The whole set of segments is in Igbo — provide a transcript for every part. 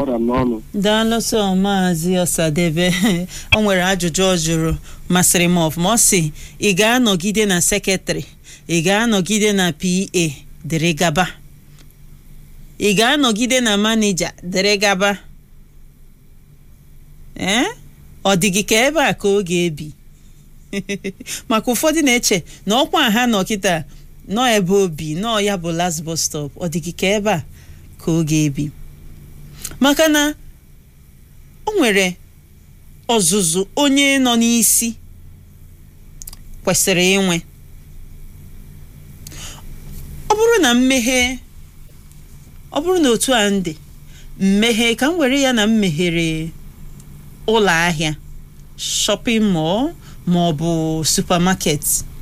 gbara m n'ọnụ daalụ sọ maazị ọsadebe o nwere ajụjụ ọ jụrụ masịrị m ọfụma ọ sị ị ga-anọgide na sekretrị ị ga-anọgide na pa dịrị gaba ị ga-anọgide na manija dịrị gaba ee ọ dị gị ka ebe a ka ọ ga-ebi maka ụfọdụ na-eche na ọkwa ha nọ kịta nọ ebe obi nọ ya bụ last bus stop ọ dị gị ka ebe a ka ọ ga-ebi maka na o nwere ọzụzụ onye nọ n'isi kwesịrị inwe ọ bụrụ na mmehie ọ bụrụ na otu a ndị mmehie ka m were ya na m meghere ụlọ ahịa shopping mall ma ọ bụ supermarket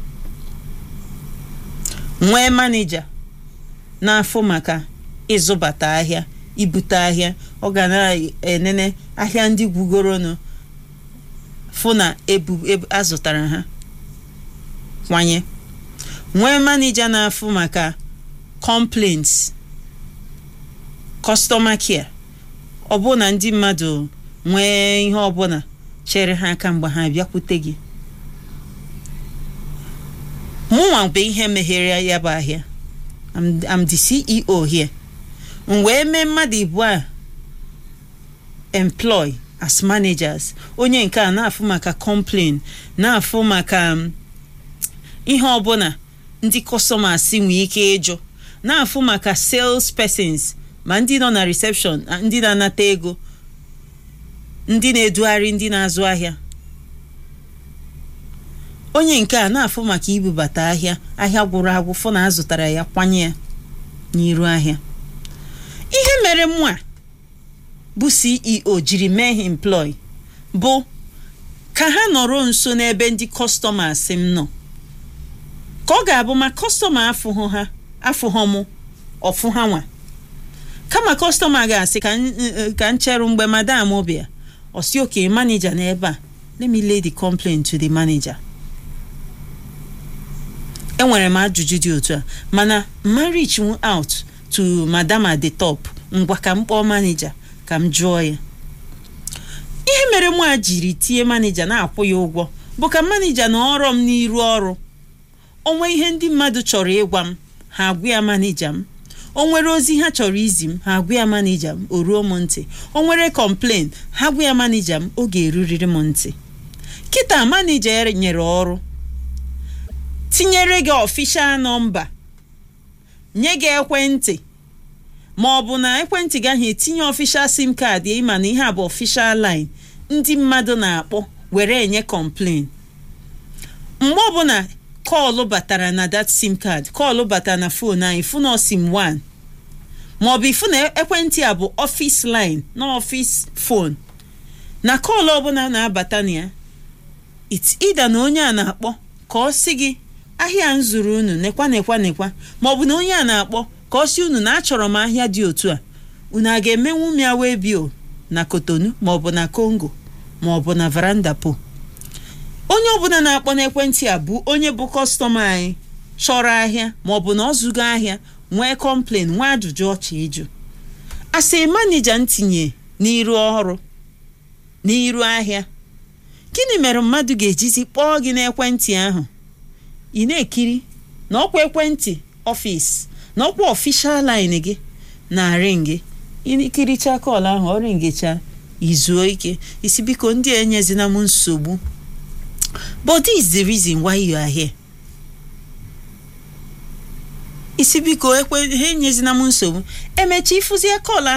nwee manija na-afụ maka ịzụbata ahịa ibute ahịa ọ ga na-enene ahịa ndị gwugoronụ fụ na ebu ebu- azụtara ha kwanye nwee manija na-afụ maka complaints customer care ọ bụ na ndị mmadụ nwee ihe ọbụla chere ha aka mgbe ha bịakwute gị mụnwa bụ ihe meghere ya bụ ahịa I'm, I'm the CEO here m wee mee mmadụ ibu a employ as managers onye nke a na-afụ maka complain na-afụ maka um, ihe ọbụla ndị customers nwee ike ịjụ na-afụ maka sales persons ma ndị nọ na reception na ndị na-anata ego ndị na-edugharị ndị na-azụ ahịa onye nke a na-afụ maka ibubata ahịa ahịa gwụrụ agwụ fụ na azụtara ya kwanye ya n'iru ahịa ihe mere mụ a bụ ceo jiri mee ha employ bụ ka ha nọrọ nso n'ebe ndị customers m nọ ka ọ ga-abụ ma kọstọma afụhụ ha afụhụ mụ ọfụ ha nwa kama kọstọma ga-asị ka n- n- ka m cherụ mgbe madam bịa ọsi oke manija n'ebe a let me lay the complaint to the manager enwere m ajụjụ dị otu a mana ma reach out to madam at the top ngwa ka m kpọọ manija ka m jụọ ya ihe mere mụ a jiri tie manija na-akwụ ya ụgwọ bụ ka manija na ọrụ m n'iru ọrụ onwe ihe ndị mmadụ chọrọ ịgwa m ha agwa ya manija m o nwere ozi ha chọrọ izi m ha agwa ya manija m o ruo m ntị o nwere complain ha gwa ya manija m oge eruriri m ntị kịta manija ya nyere ọrụ tinyere gị ọfishal nọmba nye gị ekwentị ma ọ bụ na ekwentị gị ahụ etinye ọfishal sim kaadị ịma na ihe a bụ ọfishal line ndị mmadụ na-akpọ were enye complain mgbe ọbụla kọlụ batara na that sim card kọlụ batara na fon anyị fụ na ọ sim 1 maọbụ ifu na ekwentị a bụ ọfis line na ọfis fon na kọlụ ọbụla na-abata na ya it's either na onye a na-akpọ ka ọ sị gị ahịa m zụrụ unu nekwa nekwa nekwa maọbụ na onye a na-akpọ ka ọ sị unu na achọrọ m ahịa dị otu a unu a ga-emenwu m ya wee bio na kotonu maọbụ na kongo maọbụ na varandapo onye ọbụla na-akpọ n'ekwentị a bụ onye bụ kọstọma anyị chọrọ ahịa maọbụ na ọ zụgo ahịa nwee kọmplen nwee ajụjụ ọchị ịjụ asị manija ntinye n'iru ọrụ n'iru ahịa gịnị mere mmadụ ga-ejizi kpọọ gị n'ekwentị ahụ ị na-ekiri na ọkwa ekwentị ọfịs na ọkwa ọfishal line gị na-arị gị ikiricha kọl ahụ ọ ringecha izuo ike isi biko ndị a enyezina m nsogbu but this is the reason why you are here isi biko ekwe ha enyezina m nsogbu emecha ịfụzie kọl